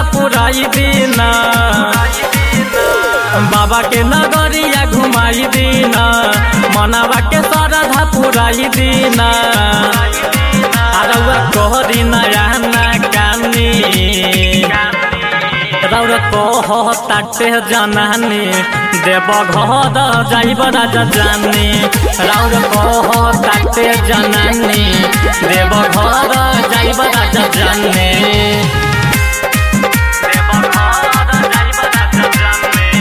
पुराई दीना बाबा के नगरिया घुमाई दीना मनावा के श्रद्धा पुराई दीना अरवा कहरी नया ना कानी रौर कह ताटे जनानी देव घर जाइब राजा जानी रौर कह ताटे जनानी देव घर जाइब राजा जानी देव घर जाइब राजा जानी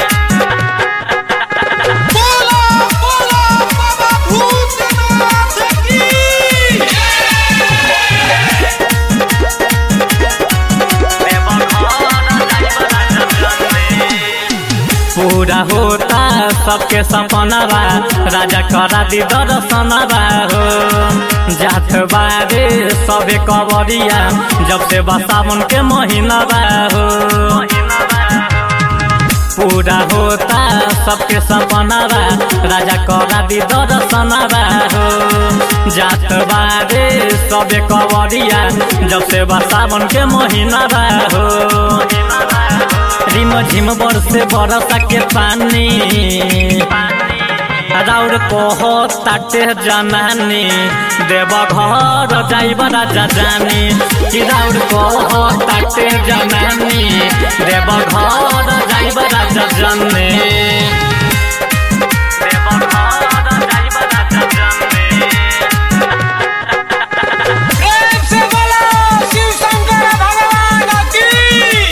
बोला बोला बाबा भूतनाथ की पूरा होता सबके सपनावा राजा करा दी दर्शनवा हो जात बारे सबे कवरिया जब से सावन के महीनावा हो पूरा होता सबके सपनावा राजा करा दी दर्शनवा हो जात बारे सबे कवरिया जब से सावन के महीनावा हो रिम झिम बरसे बरसा के पानी राउर कह ताटे जनानी देव घर जाइब राजा जानी कि राउर कह ताटे जनानी देव घर जाइब राजा जानी देव घर जाइब राजा जानी प्रेम से बोला शिव शंकर भगवान की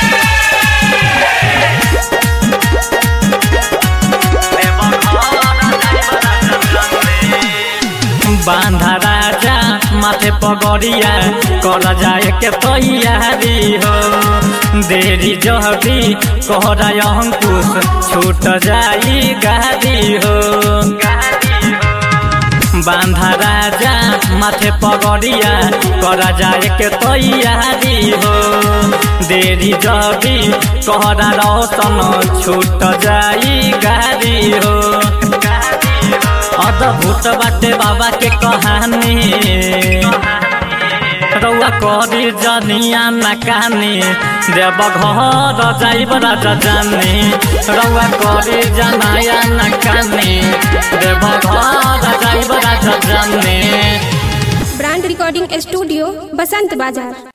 बांधा राजा माथे पगड़िया कर जाए के तैयारी हो देरी जहरी कहरा अंकुश छूट जाई गाड़ी हो बांधा राजा माथे पगड़िया कर जाए के तैयारी हो देरी जबी कहरा रोशन छूट जाई गाड़ी हो अद्भुत बाटे बाबा के कहानी रौआ करी जनिया न कहानी देव घर जाइब राजा जानी रौआ करी जनाया न कहानी देव घर जाइब राजा जानी ब्रांड रिकॉर्डिंग स्टूडियो बसंत बाजार